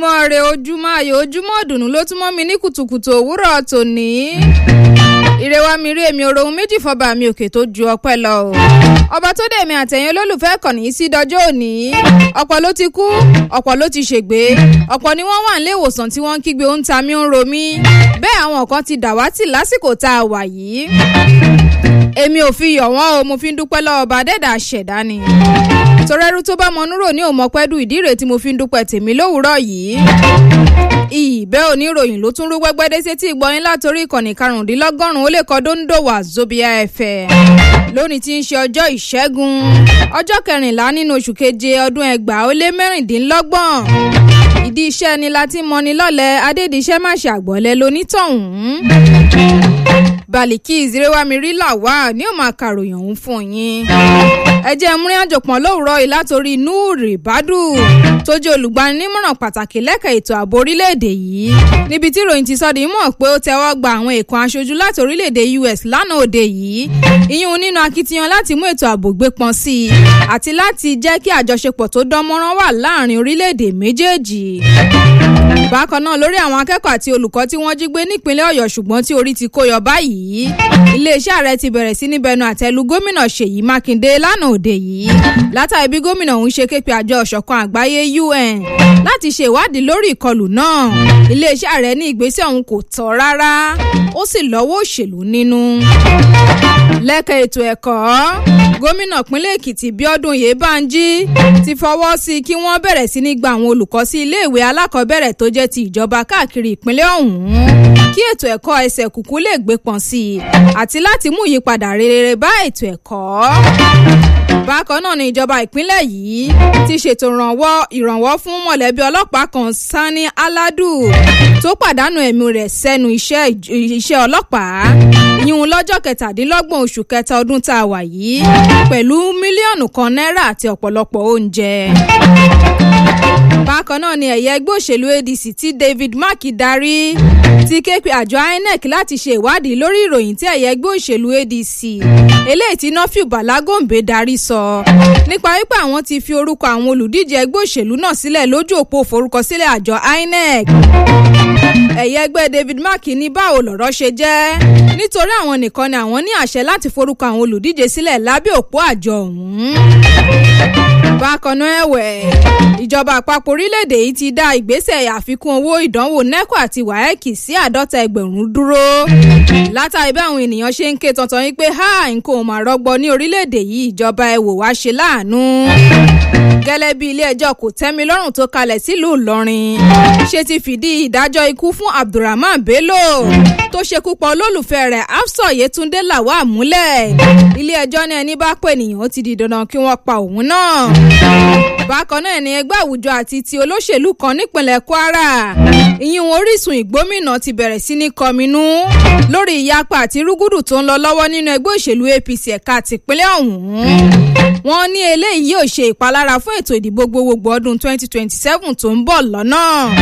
ojúmọ́ re ojúmọ́ ayọ̀ ojúmọ́ ọ̀dùnnú ló tún mọ́ mi ní kùtùkùtù òwúrọ̀ tòní. ire wa mi rí èmi oròhun méjì fọba mi òkè tó ju ọpẹ́ lọ o. ọba tó dé mi àtẹ̀yìn olólùfẹ́ kàn ní sí dọjọ́ òní. ọ̀pọ̀ ló ti kú ọ̀pọ̀ ló ti ṣègbé ọ̀pọ̀ ni wọ́n wà nílé ìwòsàn tí wọ́n ń kígbe ó ń ta mí ó ń ro mí. bẹ́ẹ̀ àwọn kan ti dàwátì lásìkò tá a wà yìí. èmi ò fi yọ̀ wọ́n o mo fi ń dúpẹ́ lọ́wọ́ ọba dẹ́dà ṣẹ̀dá ni torẹ́rú tó bá mọnúrò ní òmọpẹ́dù ìdí rèé tí mo fi ń dúpẹ́ tèmi lówùúrọ̀ yìí. ìbẹ́ oníròyìn ló tún rú gbẹ́gbẹ́dé sétí ìgbọ́yìn látòrí ìkànnì karùndínlọ́gọ́rùn-ún ó lè kọ́ dóńdòwà zobia fm lónìí tí ń ṣe ọjọ́ ìṣẹ́gun ọjọ́ kẹrìnlá nínú oṣù keje ọdún ẹgbàá ó lé mẹ́rìndínlọ́gbọ̀n ìdí iṣẹ́ ni láti mọni lọ́lẹ̀ adédìṣẹ́ má ṣe àgbọ̀lẹ̀ lonítọ̀hún baliki ìzírẹ́wámirí làwà ní òun máa kàròyìn ọ̀hún fún yín. ẹ jẹ́ múrin àjọpọ̀n lówùúrọ̀ yìí látòrí núùrì bádù tó jẹ́ olùgbaninímọ̀ràn pàtàkì lẹ́ka ètò ààbò orílẹ̀-èdè yìí níbi tí ìròyìn ti sọ́dí mọ̀ pé ó tẹ́wọ́ gba àwọn èèkàn aṣojú láti orílẹ̀-èdè us lánàá òde yìí ìyún nínú akitiyan láti mú ètò ààbò gbé pọn sí i àti láti jẹ́ kí àjọṣepọ̀ tó dán mọ́rán wà láàrin orílẹ̀-èdè méjèèjì bákan náà lórí àwọn akẹ́kọ̀ọ́ àti olùkọ́ tí wọ́n jí gbé nípínlẹ̀ ọ̀yọ́ ṣùgbọ́n tí orí ti kó yọ báyìí iléeṣẹ́ ààrẹ ti bẹ̀rẹ̀ sí ní bẹnu àtẹ́lu gómìnà ṣèyí mákindé lánàá òde yìí látàrí bí gómìnà ọ̀hún ṣe képe àjọ ọ̀ṣọ̀kan àgbáyé un láti ṣe ìwádìí lórí ìkọlù náà iléeṣẹ́ ààrẹ ní ìgbésẹ̀ ọ̀hún kò tọ́ rárá ó sì lọ́wọ́ òṣèlú nínú lẹ́ka ètò ẹ̀kọ́ gómìnà pínlẹ̀ èkìtì bíọ́dún yébanjí ti fọwọ́ sí kí wọ́n bẹ̀rẹ̀ sí ní gba àwọn olùkọ́ sí iléèwé alákọ̀ọ́bẹ̀rẹ̀ tó jẹ́ ti ìjọba káàkiri ìpínlẹ̀ ọ̀hún kí ètò ẹ̀kọ́ ẹsẹ̀ kùkú lè gbé pọ̀n sí i àti láti mú ìyípadà rere bá ètò ẹ̀kọ́ bákan náà ni ìjọba ìpínlẹ̀ yìí ti ṣètò ìrànwọ́ fún mọ̀lẹ́bí ọlọ́pàá kan sani aladu tó pàdánù ẹ̀mí rẹ̀ sẹ́nu iṣẹ́ ọlọ́pàá yíyún lọ́jọ́ kẹtàdínlọ́gbọ̀n oṣù kẹta ọdún tá a wà yìí pẹ̀lú mílíọ̀nù kan náírà àti ọ̀pọ̀lọpọ̀ oúnjẹ bákan náà ni ẹ̀yẹ ẹgbẹ́ òṣèlú adc tí david mark darí ti ké pe àjọ inec láti ṣe ìwádìí lórí ìròyìn tí ẹ̀yẹ ẹgbẹ́ òṣèlú adc eléyìí tí nọ́fíù balagombe darí sọ nípa wípé àwọn ti fi orúkọ àwọn olùdíje ẹgbẹ́ òṣèlú náà sílẹ̀ lójú òpó forúkọsílẹ̀ àjọ inec ẹ̀yẹ ẹgbẹ́ david mark ní báwo lọ̀rọ̀ ṣe jẹ́ nítorí àwọn nìkan ni àwọn ní àṣẹ láti forúkọ àwọn olùdíje sílẹ̀ lábẹ́ òpó àjọ ọ̀hún bákan náà ẹ̀wẹ̀ ìjọba àpapọ̀ orílẹ̀-èdè yìí ti dá ìgbésẹ̀ àfikún owó ìdánwò neco àti waec sí àádọ́ta ẹgbẹ̀rún dúró látàrí bí àwọn ènìyàn ṣe ń ké tantan yìí pé ha nǹkan ò mà rọgbọ ní orílẹ̀-èdè yìí ìjọba ẹ̀ wò wá ṣe láàánú gẹ́lẹ́ bí ilé-ẹjọ́ kò tẹ́mi lọ́rùn tó kalẹ̀ sílùú ìlọrin ṣe ti fìdí ìdájọ́ ikú fún abdulrahman bello tó ṣekú pa olólùfẹ́ rẹ̀ afsọ yetunde lawal múlẹ̀ ilé-ẹjọ́ ní ẹni bá pè nìyẹn ó ti di dandan kí wọ́n pa òun náà bákan náà ni ẹgbẹ́ àwùjọ àti ti olóṣèlú kan nípìnlẹ̀ kwara ìyún orísun ìgbómìnà ti bẹ̀rẹ̀ sí ní kọminú lórí ìyapa àti rúgúdù tó ń lọ lọ́wọ́ nínú ẹgbẹ́ òṣèlú apc ẹ̀ka tìpínlẹ̀ ọ̀hún wọ́n ní eléyìí yóò ṣe ìpalára fún ètò ìdìbò gbogbogbò ọdún 2027 tó ń bọ̀ lọ́nà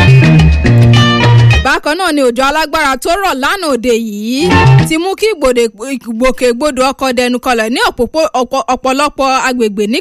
bákan náà ni òjò alágbára tó rọ̀ lánàá òde yìí ti mú kí ìgbòkègbodò ọkọ̀ dẹnu kọlẹ̀ ní ọ̀pọ̀lọpọ̀ agbègbè